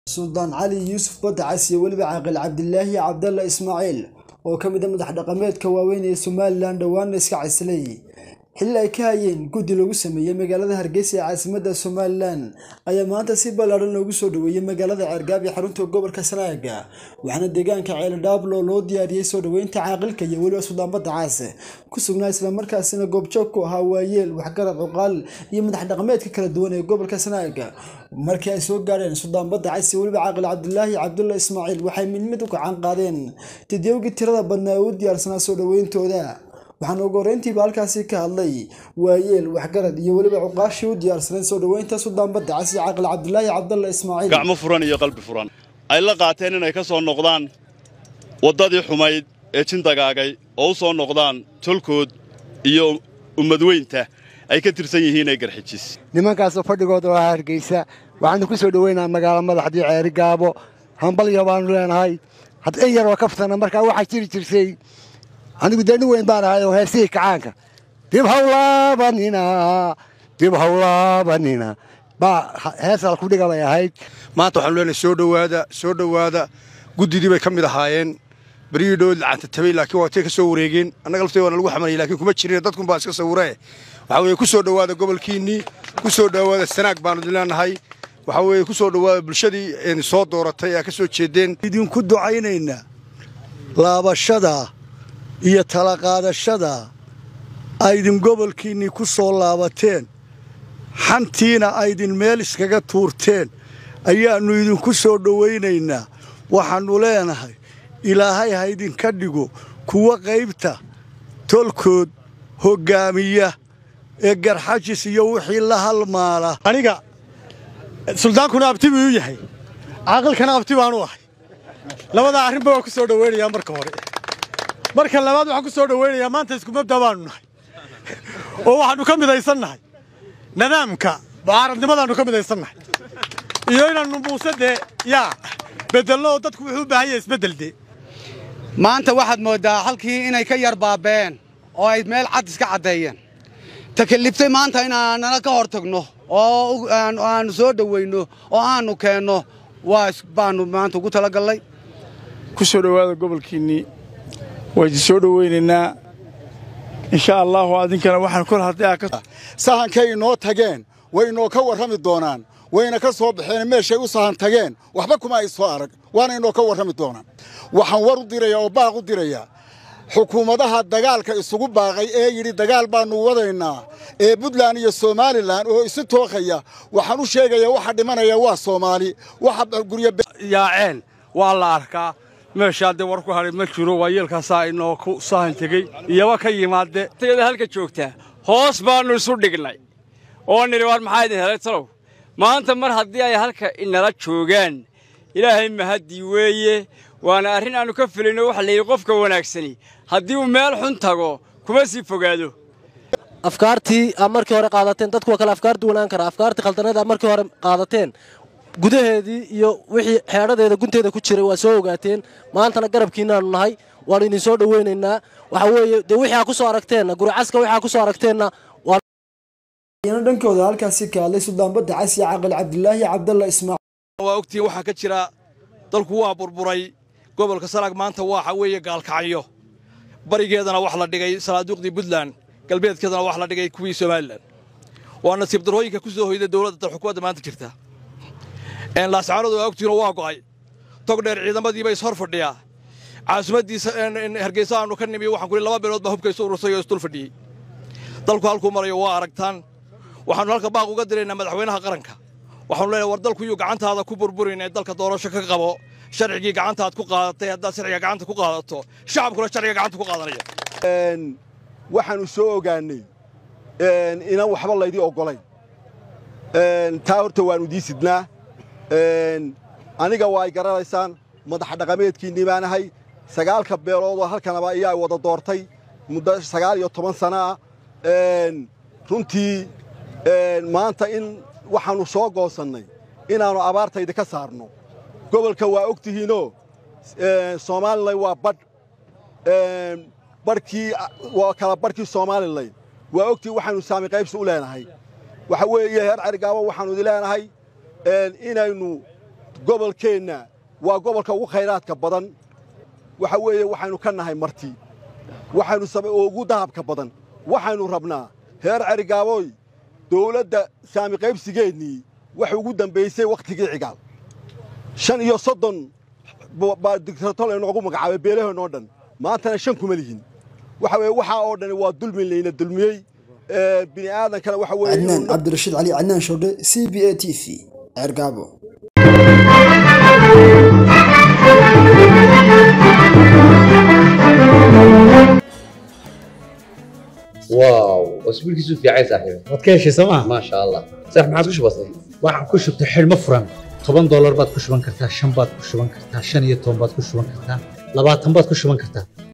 suldaan cali yuusuf badacas iyo weliba caaqil cabdilaahi cabdalla ismaaciil oo ka mid a madax dhaqameedka waaweyn ee somalilan dhowaana iska caslay xilli ay ka hayeen guddi lagu sameeyey magaalada hargeysa ee caasimadda somalilan ayaa maanta si ballaadhan loogu soo dhoweeyey magaalada ceergaab ee xarunta gobolka sanaaga waxaana deegaanka ceeldhaablo loo diyaariyey soo dhoweynta caaqilka iyo weliba suldaan badacas ku sugnaa islamarkaasina goobjoog ku ahaa waayeel waxgarad cuqaal iyo madax dhaqameedka kala duwan ee gobolka sanaaga markii ay soo gaadheen suldaan badacas iyo weliba caaqil cabdilaahi cabdulla ismaaciil waxay mid mid u gacan qaadeen didyowgii tirada badnaa ee u diyaarsanaa soo dhoweyntooda waxaana ugu horreyntiiba halkaasi ka hadlay waayeel waxgarad iyo weliba cuqaashii u diyaarsanay soo dhoweynta suldaan badacas iyo caaqil cabdilaahi cabdalla ismaaciil gacmo furan iyo qalbi furan ay la qaateen inay ka soo noqdaan waddadii xumayd ee jindagaagay oo u soo noqdaan tolkood iyo ummadweynta ay ka tirsan yihiin ee garxijis nimankaasoo fadhigooda waa hargeysa waxaanu ku soo dhoweynaa magaalo madaxdii ceeri gaabo hambalya baanu leenahay had in yaroo ka ftana markaa waxaa jiri jirsay anigu dee nin weyn baan ahay oo heesihii kacaanka dib hawlaabanina dib hawlaabanina baa heesal kudhiga bay ahayd maanta waxaanu leenahay soo dhowaada soo dhowaada guddidii bay ka mid ahaayeen beryihii dhow lacanta tabay laakiin waa tay ka soo wareegeen annaga laftay waana lagu xamanayay laakiin kuma jirin dadkun baa iska sawiree waxaa weeye ku soo dhowaada gobolkiinnii ku soo dhowaada sanaag baanu idin leenahay waxaa weeye ku soo dhowaada bulshadii soo dooratay aa ka soo jeedeen idinku ducaynaynaa laabashada iyo talaqaadashada aydin gobolkiinnii ku soo laabateen xantiina aydin meel iskaga tuurteen ayaannu idinku soo dhowaynaynaa waxaannu leenahay ilaahay ha ydinka dhigo kuwa qaybta tolkood hoggaamiya ee garxajis iyo wixii la halmaala aniga suldaankuna abti buu u yahay caaqilkana abti baanu ahay labadaa arrinba waa ku soo dhowaynayaa marka hore marka labaad waxaan ku soo dhowaynayaa maanta isku mabda baanu nahay oo waxaannu ka midaysannahay nidaamka mucaaradnimadaannu ka midaysannahay iyo inaannu muuse dee yaa beddelno oo dadku wuxuu u baahan yahay isbeddel dee maanta waxaad mooddaa halkii inay ka yar baabeen oo ay meel cad iska caddeeyeen takaliftay maanta inaanana ka hor tagno oo aannu soo dhowayno oo aannu keenno waa baannu maanta ugu talagallay ku soo dhowaada gobolkiinnii waa idin soo dhowaynaynaa insha allaahu adinkana waxaan kol haddii sahankay inoo tageen way inoo ka warrami doonaan wayna ka soo baxeen meeshay u sahan tageen waxba kuma ay soo arag waana inoo ka warrami doonaan waxaan war u dirayaa oo baaq u dirayaa xukuumadaha dagaalka isugu baaqay ee yidhi dagaal baannu wadaynaa ee puntland iyo somalilan oo isu tookhaya waxaan u sheegayaa waxa dhimanaya waa soomaali waxa guryayaaceen waa la arkaa meeshaa dee war ku hadhay ma jiro waa yeelkaasaa inoo ku sahan tegey iyoba ka yimaadde tayada halka joogtaa hoos baannu isu dhignay oo nidhi war maxaa idin helay talow maanta mar haddii ay halka inala joogaan ilaahay mahaddii weeye waana arrin aannu ka filayno waxa layidhi qofka wanaagsani haddii uu meel xun tago kuma sii fogaado afkaartii aad markii hore qaadateen dadku waa kale afkaar duwanaan kara afkaartii khaldaneed aad markii hore qaadateen gudaheedii iyo wixii xeedhadeeda gunteeda ku jiray waa soo ogaateen maantana garabkiinnaannu nahay waannu idin soo dhowaynaynaa waxa weeye dee wixii aa ku soo aragteenna guricaska wixii aa ku soo aragteenna yana dhankooda halkaasi ka hadlay suldaan badacas iyo caaqil cabdilaahi cabdalla ismaaciil waa ogtiin waxaa ka jira dalku waa burburay gobolka sanaag maanta waxa weeye gaalkacyo barigeedana wax la dhigay sanaaduuqdii puntland galbeedkeedana wax la dhigay kuwii somalilan waa nasiib darooyinka ku soo hoyda dowladda dal xukuumadda maanta jirta laascaanood waa ogtiinoo waa go'ay tog dheer ciidamadiiba ishor fadhiyaa caasimaddiisa hargeysa aanu ka nimi waxaan kuhi laba beelood baa hubka isu urursay oo isdul fadhiyey dalku halkuu marayo waa aragtaan waxaannu halka baaq uga diraynaa madaxweynaha qaranka waxaanu leenahay war dalku yuu gacantaada ku burburin ee dalka doorasho ka qabo sharcigii gacantaad ku qaadatay haddaad sharciga gacanta ku qaadato shacabkuna sharciga gacanta ku qaadanaya waxaannu soo ogaannay inaan waxba laydii oggolayn taa horta waannu dii sidnaa aniga waa ay garanaysaan madax dhaqameedkiinnii baan ahay sagaalka beeloodoo halkanaba ayaa wada doortay muddo sagaal iyo toban sana ah runtii maanta in waxaannu soo goosannay inaannu abaartayda ka saarno gobolka waa og tihiinoo soomalilan waa badh badhkii waa kala badhkii soomalilan waa ogtihiin waxaannu saami qaybsi u leenahay waxa weeye heer carigaabo waxaannu idin leenahay inaynu gobolkeenna waa gobolka ugu khayraadka badan waxa weeye waxaynu ka nahay marti waxaynu oo ugu dahabka badan waxaynu rabnaa heer cerigaaboy dawladda saami qaybsigeennii waxay ugu dambaysay wakhtigii cigaal shan iyo soddon baa digtatol aynoogu magacaabay beelaheennoo dhan maantana shan kuma lihin waxa weeye waxaa oo dhani waa dulmi layna dulmiyey bini aadankana waxa weeye cadnaan cabdirashiid cali cadnaan shoodhe c b a t v ceergaabo واو اسبوعك في عين صاحبي waad ka heshay sooma ما شاء الله صح ما عادش بسيط waxaan ku shubtay xidhmo furan toban doolar baad ku shuban kartaa shan baad ku shuban kartaa shan iyo toban baad ku shuban kartaa labaatan baad ku shuban kartaa